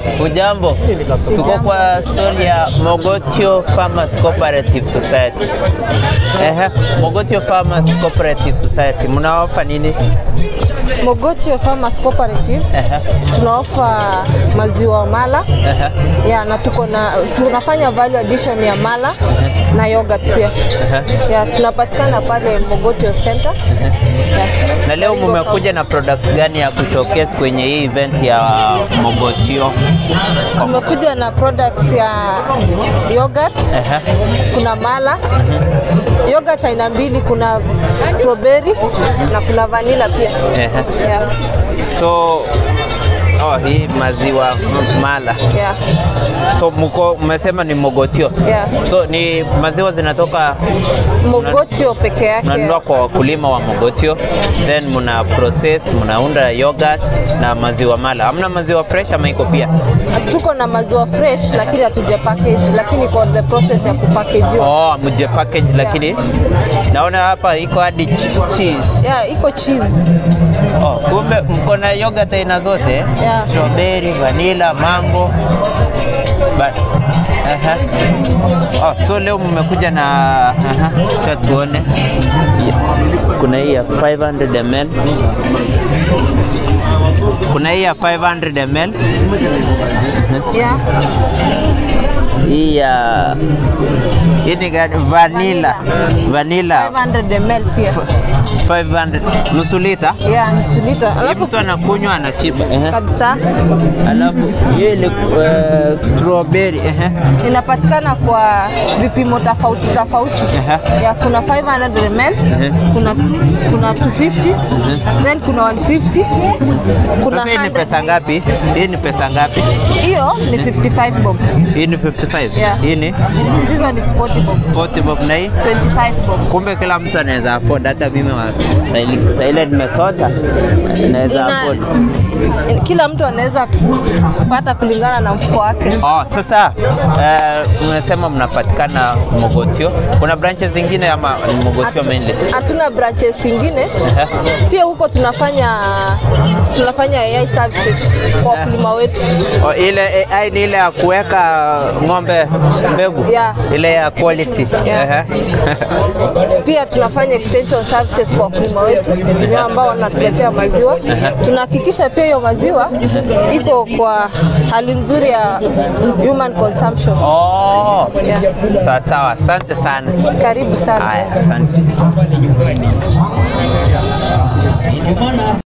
Ujambo, tuko kwa story ya Mogotio Farmers Cooperative Society. Ehe, Mogotio Farmers Cooperative Society mnaofa nini? Mogotio Farmers Cooperative Ehe, tunaofa maziwa mala ehe, ya na tuko na tunafanya value addition ya mala na yogurt pia ya tunapatikana pale Mogotio Center Ya. na leo Karibu mmekuja na products gani ya kushowcase kwenye hii event ya Mogotio? tumekuja na products ya yogurt Ehe, kuna mala yogurt aina mbili kuna strawberry na kuna vanilla pia ehe. yeah. So oh, hii maziwa m- mala. Yeah. So mko mmesema ni Mogotio. Yeah. So ni maziwa zinatoka Mogotio peke yake mnanunua kwa wakulima wa Mogotio, then mna process, mnaunda yogurt na maziwa mala. Hamna maziwa fresh ama iko pia? tuko na maziwa fresh lakini hatuja package lakini iko the process ya kupackagewa Oh, mje package lakini naona hapa iko hadi ch- cheese. yeah, iko cheese Oh, kumbe mko na yogurt aina zote? Yeah. Strawberry, vanilla, mango. But, aha. Oh, so leo mmekuja na aha, cha tuone. Yeah. Kuna hii ya 500 ml. Kuna hii ya 500 ml. yeah. Hii ya hii ni gani? Vanilla. Vanilla 500 ml pia 500 nusu lita. yeah, nusu lita Hii alafu mtu anakunywa anashiba. Ehe. kabisa Alafu hiyo ile uh, strawberry ehe. inapatikana kwa vipimo tofauti tofauti Aha. ya kuna 500 ml kuna kuna 250 then kuna 150 kuna Sasa hii ni 100. pesa ngapi? Hii ni pesa ngapi? hiyo ni 55 bob Hii ni 55. Yeah. Hii ni this one is 40 bob 40 bob na hii 25 bob kumbe kila mtu anaweza afford, hata mimi wa Saili- Saile nimesota naweza Ina, afford. kila mtu anaweza kupata kulingana na mfuko wake Oh, sasa eh, unasema mnapatikana Mogotio. Kuna branches zingine ama ni Mogotio Hatu- mainly? hatuna branches zingine Ehe. pia huko tunafanya tunafanya AI services kwa wakulima wetu Oh, ile AI ni ile ya kuweka ng'ombe mbegu Yeah. ile ya quality. Yeah. Ehe. pia tunafanya extension services kwa wakulima wetu wenyewe ambao wanatuletea maziwa tunahakikisha pia hiyo maziwa iko kwa hali nzuri ya human consumption Oh, yeah. sawa sawa, asante sana. karibu sana Haya, asante.